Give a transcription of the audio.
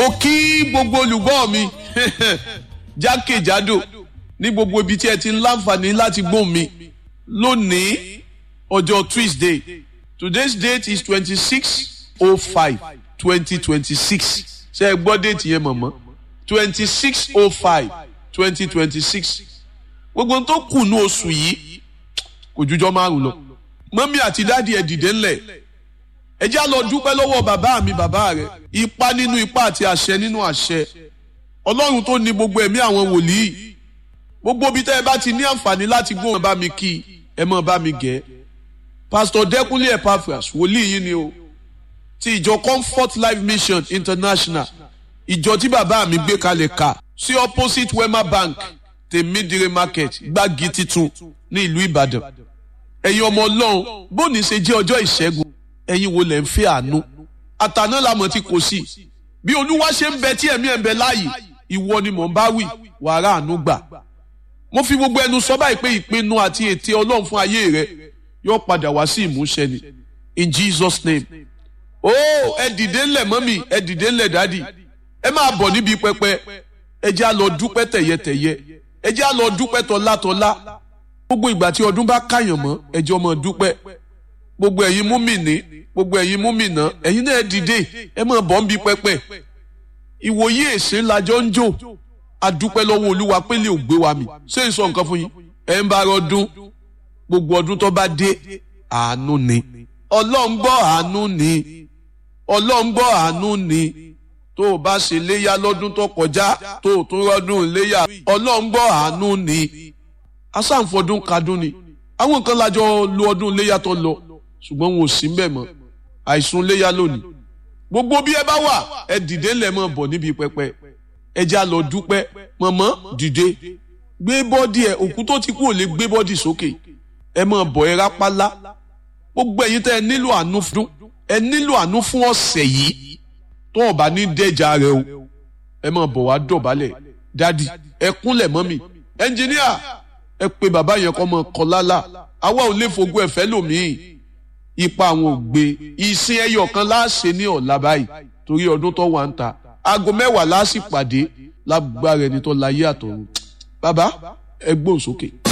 mo kí gbogbo olùgbọ́ mi jákèjádò ní gbogbo ibi tí ẹ ti ń láǹfààní láti gbóhùn mi lónìí ọjọ́ Tuesday today's date is twenty six oh five twenty twenty six ṣe é gbọ́ déètì yẹn mọ̀mọ́ twenty six oh five twenty twenty six gbogbo tó kù ní oṣù yìí kò jújọ́ márùn lọ mọ́mí àti dáàdi ẹ̀ dìde ńlẹ̀ ẹ já lọ dúpẹ́ lọ́wọ́ bàbá mi bàbá rẹ̀ ipa nínú ipa àti àṣẹ nínú àṣẹ ọlọ́run tó ní gbogbo ẹ̀mí àwọn wòlíì gbogbo bí tẹ́ ẹ bá ti ní àǹfààní láti gbóhùn bá mi kí ẹ mọ̀ bá mi gẹ̀ pásítọ̀ dẹ́kunlé epaphras wòlíì yìí ni o ti ìjọ comfort life mission international ìjọ tí bàbá mi gbé kalẹ̀ kà sí opposite wema bank tèmídìrè market gbági titun ní ìlú ìbàdàn ẹ̀yin ọmọ ọlọ́run bóni ṣe jẹ́ ọjọ́ ìṣẹ́gun ẹ̀yin wo lẹ̀ ń fẹ́ àánú àtàná làmọ̀ tí kò sí bí olúwa ṣe ń bẹ tí ẹ̀mí ẹ̀ ń bẹ láàyè ìwọ ni mò ń bá wí wàrà àánú gbà mo fi gbogbo ẹnu sọ báyìí pé ìpinnu àti ète ọlọ́run fún ayé rẹ yóò padà wá sí ìmúṣẹ ni in Jesus name ó ẹ dìde ńlẹ̀ mọ́mì ẹ dìde ńlẹ̀ dádì ẹ máa bọ̀ níbi pẹpẹ ẹ jẹ́ á lọ dúpẹ́ tẹ̀yẹtẹ̀yẹ ẹ jẹ́ á lọ dúpẹ́ tọ́látọ́lá gbogbo ìgbà tí ọdún bá káyàn mọ́ ẹ jẹ́ ọmọ dúpẹ́ gbogbo ẹ̀yin múmìnì gbogbo ẹ̀yin múmìnà ẹ̀yin náà dìde ẹ máa bọ̀ níbi pẹpẹ ìwòye èsè lajọ ń jò adúpẹ́ lọ́wọ́ olúwa pé lè gbé wa mi ṣé n sọ nǹkan fún yín ẹ̀ ń bá ọdún gbogbo ọdún tó bá dé àánú ni ọlọ́run gbọ́ àánú ni ọlọ́run gbọ́ àánú ni tó o bá ṣe léyà lọ́dún tó kọjá tó o tún rọ́dún léyà ọlọ́run gbọ́ àánú ni asáǹfọdún kadún ni àwọn kan lájọ lo ọdún léyà tó lọ ṣùgbọ́n wọn ò sí mbẹ̀ mọ́ àìsùn léyà lónìí gbogbo bí ẹ bá wà ẹ dìde ńlẹ̀ mọ́ bọ̀ níbi pẹpẹ ẹ já lọ dúpẹ́ mọ̀mọ́ dìde gbé bọ́dì ẹ òkú tó ti kú ò lè gbé bọ́dì sókè ẹ mọ̀ bọ̀ ẹ rápálá gbogbo ẹ̀yin tẹ́ ẹ nílò àánú fún ẹ nílò àánú fún ọ̀sẹ̀ yìí tó o bá ní dẹ́jà rẹ o ẹ mọ̀ bọ̀ wá dọ̀bálẹ̀ dádì ẹ kúnlẹ̀ mọ́mì ẹnjìníà ẹ pe bàbá yẹn kọ́ mọ kọ́ lálá àwa ò lè fogún ẹ̀fẹ́ lòmíì ipa àwọn ò gbé ìsìn ẹyọ kan láàṣẹ ní ọ̀la báyìí torí ọdún tó wà ń ta aago mẹ́wàá láàṣì pàdé lágbára ẹni tó láyé àtọ̀run bàbá ẹ gbóhùn sókè.